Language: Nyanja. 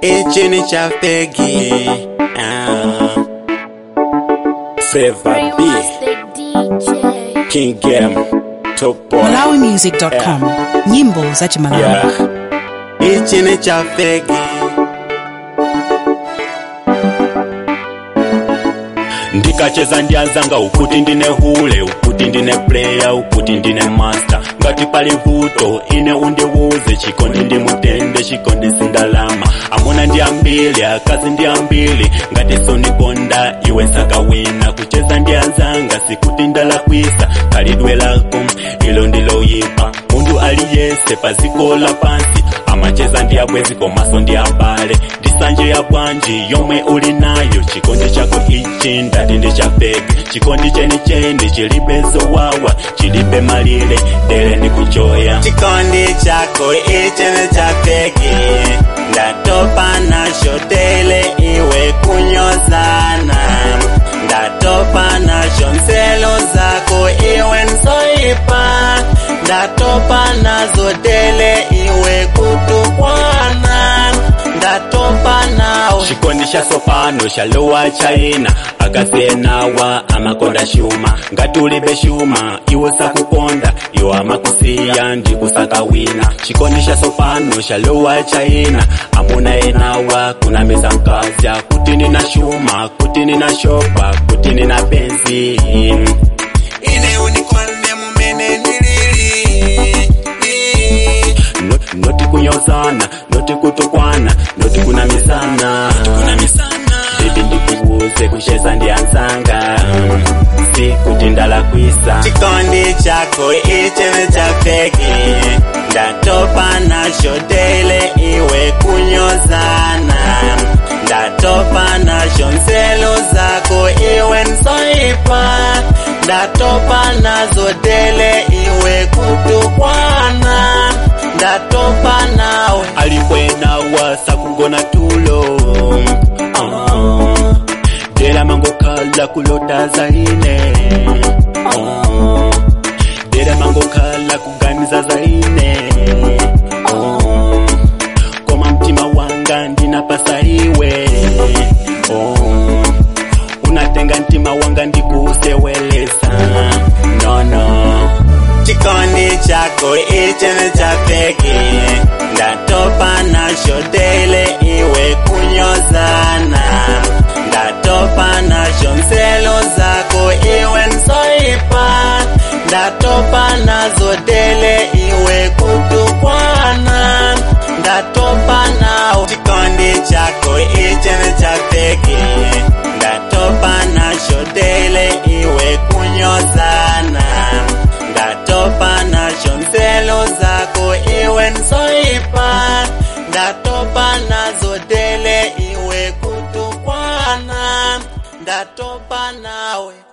ichi ni cha fegi ah. Flavor B King Game Top Boy malawimusic.com nyimbo za chimalawi yeah. ichi ni cha fegi ndikacheza ndianzanga ukuti ndine hule ukuti ndine player ukuti ndine master ngati pali vuto ine undiwuze chikondi ndi mutende chikondi sindalama amuna ndi ambili akazi ndi ambili ngati sonikonda iwe nsakawina kucheza ndianzanga sikuti ndalakwisa khalidwe lako ilo ndiloyipa munthu aliyese paziko la pansi amacheza ndi abwezi komaso ndi abale ndisanje ya bwanji yomwe uli nayo chikondi chako ichi ndati ndi cha feki chikondi chenicheni chilibe zowawa chilibe malire dere ndi kuchoya chikondi chako ichi ni cha feki ndatopa nacho tele iwe kunyozana ndatopa nacho nzelo zako iwe nsoipa ndatopa nazo tele iwe kutukwana ndatopa nawe chikondi cha sopano chalowa chaina akasenawa amakonda shuma ngati ulibe shuma iwo sakukonda iwo amakusiya ndikusaka wina chikondi cha sopano chalowa chaina amuna enawa kunamiza mkazya kuti nina shuma kuti nina shopa kuti nina benzi ine unikonde mumene nilili Not- noti kunyozana noti kutukwana noti kunamizana bibi ndikubuze kucheza ndianzanga sikuti ndalakwisa chikondi chako ichi ni cha feki ndatopa nacho tele iwe kunyozana ndatopa nacho nzelo zako iwe nsoipa ndatopa nazo tele iwe kutukwana ndatopa nawe alikwenawa sakugona tulo Ah. dera mangokhala kulota zaine Ah. dera mangokhala kuganiza zaine Ah. koma mtima wanga ndinapasa iwe Oh. unatenga mtima wanga ndikusewelesa nono chikondi chako ichi ni cha feki ndatopa nacho tele iwe kunyozana ndatopa nacho nzelo zako iwe nsoipa ndatopa nazo tele iwe kutukwana ndatopa nawe chikondi chako ichi ni cha feki ndatopa nacho tele iwe kunyozana ndatopa nacho nzelo zako iwe nsoipa ndatopa nazo tele iwe kutukwana ndatopa nawe